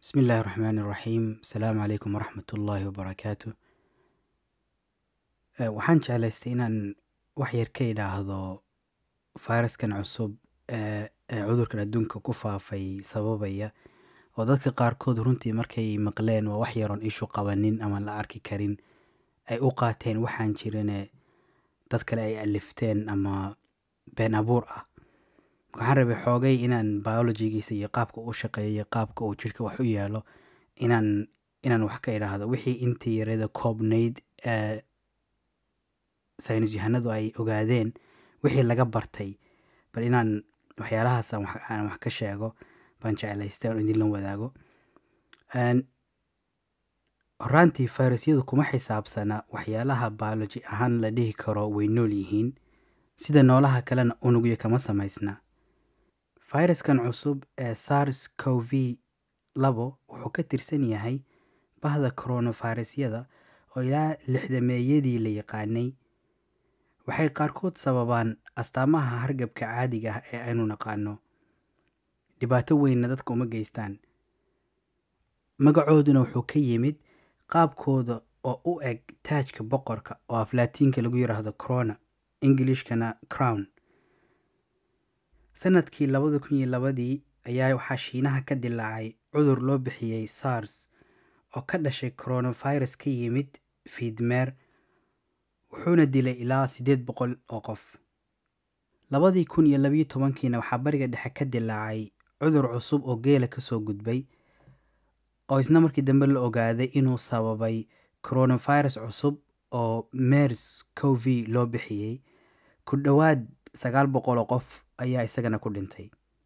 bismi illaahi raxmaan iraxiim asalaamu calaykum waraxmat ullaahi wabarakaatu waxaan jeclaystay inaan wax yar ka idhaahdo fayraskan cusub ee ee cudurkan adduunka ku faafay sababaya oo dadka qaarkood runtii markay maqleen waa wax yaroon ishu qabanin ama la arki karin ay u qaateen waxaan jirine dad kale ay alifteen ama been abuur ah waxaan rabay xoogay inaan biologigiisa iyo qaabka u shaqeeyo iyo qaabka uu jirka wax u yaalo inaan inaan wax ka idhaahdo wixii intii yarada koobnayd ee saynis yahanadu ay ogaadeen wixii laga bartay bal inaan waxyaalahaas aan wax aan wax ka sheego baan jeclaystay oon idinla wadaago horaantii fayrasyadu kuma xisaabsana waxyaalaha biology ahaan la dhihi karo way nool yihiin sida noolaha kalena unugyo kama samaysna fayraskan cusub ee sars cov labo wuxuu ka tirsan yahay bahda koronavirusyada oo ilaa lixdameeyadii la yaqaanay waxay qaarkood sababaan astaamaha hargabka caadiga ah ee aynu naqaano dhibaato weynna dadka uma geystaan magacooduna wuxuu ka yimid qaabkooda oo u eg taajka boqorka oo aflaatiinka lagu yidhaahdo corona ingilishkana crown sanadkii labada kun iyo labadii ayaa waxaa shiinaha ka dilaacay cudur loo bixiyey sars oo ka dhashay coronavirus ka yimid fiidmeer wuxuuna dilay ilaa siddeed boqol oo qof labadii kun iyo labiyo tobankiina waxaa bariga dhexe ka dilaacay cudur cusub oo geela kasoo gudbay oo isna markii dambe la ogaaday inuu sababay coronavirus cusub oo mers cov loo bixiyey ku dhowaad sagaal boqoloo qof ayaa isagana ku dhintay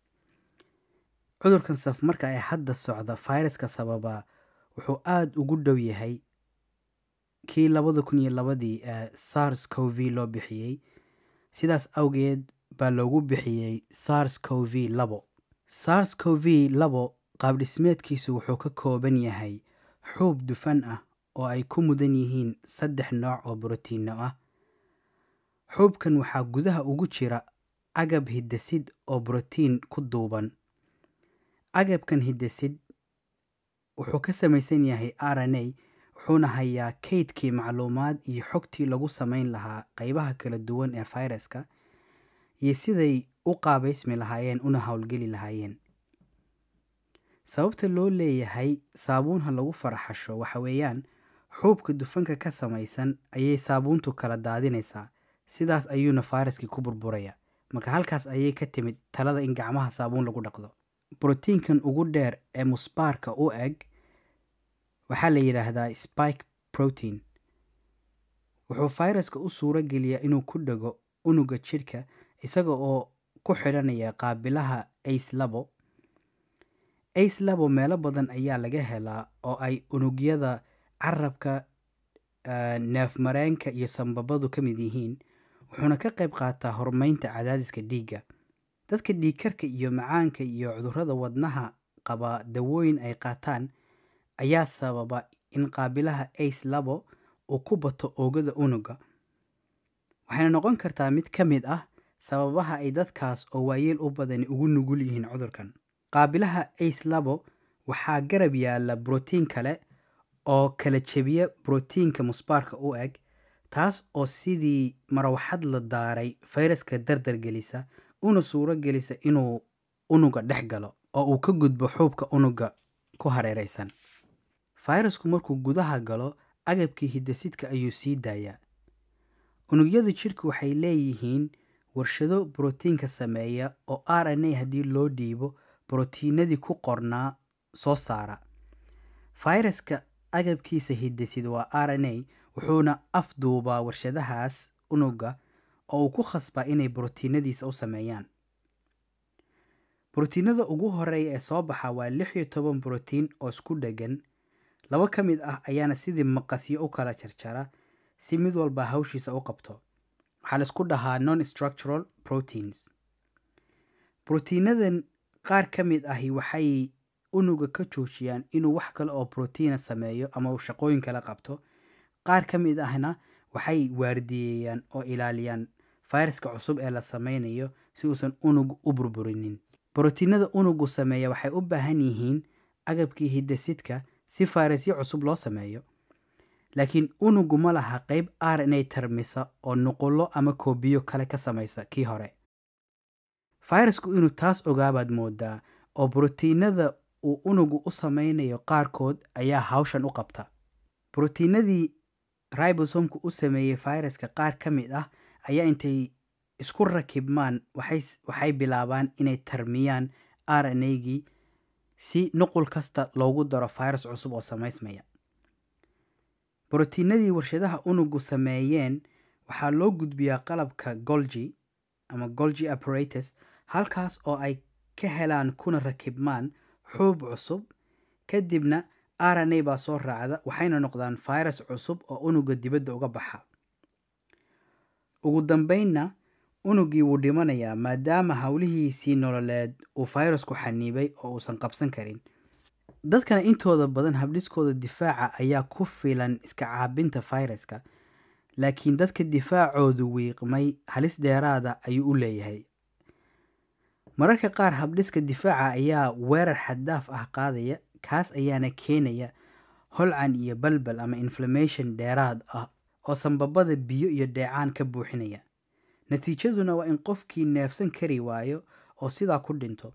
cudurkan saf marka ay hadda socda fayraska sababaa wuxuu aada ugu dhow yahay kii labada kun iyo labadii ee sars cov loo bixiyey sidaas awgeed baa loogu bixiyey sars cov labo sars cov labo qaabdhismeedkiisu wuxuu ka kooban yahay xuub dufan ah oo ay ku mudan yihiin saddex nooc oo brotiinno ah xuubkan waxaa gudaha ugu jira agab hiddasid oo brotiin ku duuban agabkan hiddasid wuxuu ka samaysan yahay r n a wuxuuna hayaa kaydkii macluumaad iyo xogtii lagu samayn lahaa qaybaha kala duwan ee fayraska iyo siday u qaabaysmi lahaayeen una howlgeli lahaayeen sababta loo leeyahay saabuunha lagu faraxasho waxa weeyaan xuubka dufanka ka samaysan ayay saabuuntu kala daadinaysaa sidaas ayuuna fayraskii ku burburaya marka halkaas ayay ka timid talada in gacmaha saabuun lagu dhaqdo brotiinkan ugu dheer ee musbaarka u eg waxaa la yidhaahdaa spike protein wuxuu fayraska u suuro geliyaa inuu ku dhego unuga jidhka isaga oo ku xidhanaya qaabilaha ace labo ace labo meelo badan ayaa laga helaa oo ay unugyada carabka neefmareenka iyo sambabadu ka mid yihiin wuxuuna ka qayb qaataa horumaynta cadaadiska dhiigga dadka dhiigkarka iyo macaanka iyo cudurrada wadnaha qaba dawooyin ay qaataan ayaa sababa in qaabilaha ace labo uu ku bato oogada unuga waxayna noqon kartaa mid ka mid ah sababaha ay dadkaas oo waayeel u badani ugu nugul yihiin cudurkan qaabilaha ace labo waxaa garab yaalla brotiin kale oo kala jebiya brotiinka musbaarka u eg taas oo sidii marwaxad la daaray fayraska dardar gelisa una suuro gelisa inuu unuga dhex galo oo uu ka gudbo xuubka unuga ku hareeraysan fayrasku markuu gudaha galo agabkii hiddasidka ayuu sii daayaa unugyada jidhku waxay leeyihiin warshado brotiinka sameeya oo r n a haddii loo dhiibo brotiinadii ku qornaa soo saara fayraska agabkiisa hiddasid waa r n a wuxuuna afduubaa warshadahaas unuga oo uu ku khasbaa inay brotiinadiisa u sameeyaan brotiinada ugu horeeya ee soo baxa waa lix iyo toban brotiin oo isku dheggan laba ka mid ah ayaana sidii maqasyo u kala jarjara si mid walba hawshiisa u qabto waxaa laisku dhahaa non structural proteins brotiinadan qaar ka mid ahi waxay unuga ka joojiyaan inuu wax kale oo brotiina sameeyo ama uu shaqooyin kala qabto qaar ka mid ahna waxay waardiyeeyaan oo ilaaliyaan fayraska cusub ee la sameynayo si uusan unugu u burburinin brotiinada unugu sameeya waxay u baahan yihiin agabkii hiddasidka si fayrasyo cusub loo sameeyo laakiin unugu ma laha qayb r n a tarmisa oo nuqullo ama koobiyo kale ka samaysa kii hore fayrasku inuu taas ogaabaad moodaa oo brotiinada uu unugu u samaynayo qaarkood ayaa hawshan u qabta brotiinadii ribosomku u sameeyey fayraska qaar ka mid ah ayaa intay isku rakibmaan waxay bilaabaan inay tarmiyaan r n a gii si nuqul kasta loogu daro fayras cusub oo samaysmaya brotiinadii warshadaha unugu sameeyeen waxaa loo gudbiyaa qalabka golgi ama golgi apparatus halkaas oo ay ka helaan kuna rakibmaan xuub cusub kadibna r n a baa soo raacda waxayna noqdaan fayras cusub oo unuga dibadda uga baxa ugu dambeynna unugii wuu dhimanayaa maadaama howlihiisii nololeed uu fayrasku xaniibay oo uusan qabsan karin dadkana intooda badan habdhiskooda difaaca ayaa ku filan iska caabinta fayraska laakiin dadka difaacoodu wiiqmay halis dheeraada ayuu u leeyahay mararka qaar habdhiska difaaca ayaa weerar xaddaaf ah qaadaya kaas ayaana keenaya holcan iyo balbal ama inflammation dheeraad ah oo sanbabada biyo iyo dheecaan ka buuxinaya natiijaduna waa in qofkii neefsan kari waayo oo sidaa ku dhinto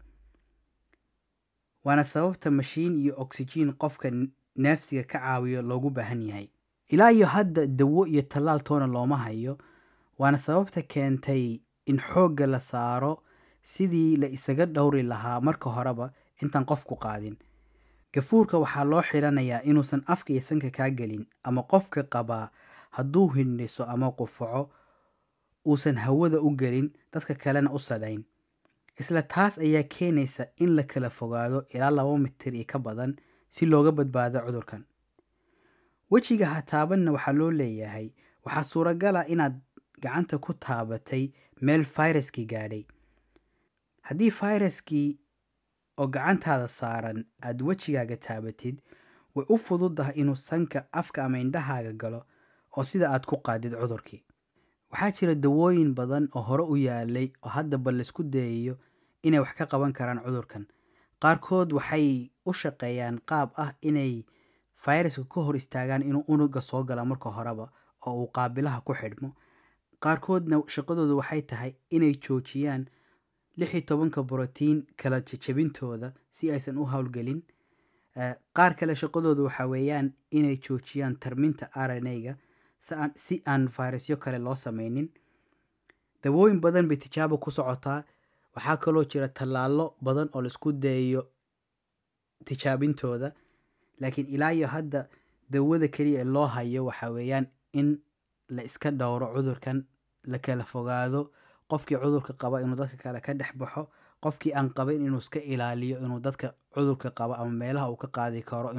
waana sababta mashiin iyo oksijiin qofka neefsiga ka caawiyo loogu baahan yahay ilaa iyo hadda dawo iyo tallaal toona looma hayo waana sababta keentay in xoogga la saaro sidii la isaga dhowri lahaa marka horeba intaan qofku qaadin gafuurka waxaa loo xidhanayaa inuusan afka iyo sanka kaa gelin ama qofka qabaa hadduu hindhiso ama qufaco uusan hawada u gelin dadka kalena u sadhayn isla taas ayaa keenaysa in la kala fogaado ilaa laba mitir iyo ka badan si looga badbaado cudurkan wejiga ha taabanna waxaa loo leeyahay waxaa suuragala inaad gacanta ku taabatay meel fayraskii gaadhay haddii fayraskii oo gacantaada saaran aad wejigaaga taabatid way u fududahay inuu sanka afka ama indhahaaga galo oo sida aad ku qaadid cudurkii waxaa jira dawooyin badan oo hore u yaalay oo haddaba laisku dayayo inay wax ka qaban karaan cudurkan qaarkood waxay u shaqeeyaan qaab ah inay fayraska ka hor istaagaan inuu unuga soo gala marka horeba oo uu qaabilaha ku xidhmo qaarkoodna shaqadoodu waxay tahay inay joojiyaan lix iyo tobanka brotiin kala jajabintooda si aysan u howlgelin qaar kale shaqadooda waxaa weeyaan inay joojiyaan tarminta r n a-ga si aan fayrasyo kale loo sameynin dawooyin badan bay tijaabo ku socotaa waxaa kaloo jira tallaalo badan oo laisku dayayo tijaabintooda laakiin ilaa iyo hadda dawada keliya ee loo hayo waxaa weeyaan in la iska dhowro cudurkan la kala fogaado qofkii cudurka qaba inuu dadka kale ka dhex baxo qofkii aan qabin inuu iska ilaaliyo inuu dadka cudurka qaba ama meelaha uu ka qaadi karo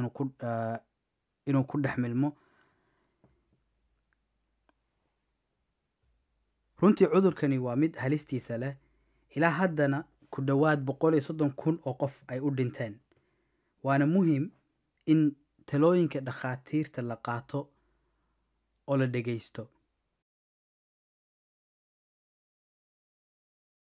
inuu ku dhex milmo runtii cudurkani waa mid halistiisa leh ilaa haddana ku dhowaad boqol iyo soddon kun oo qof ay u dhinteen waana muhiim in talooyinka dhakhaatiirta la qaato oo la dhegaysto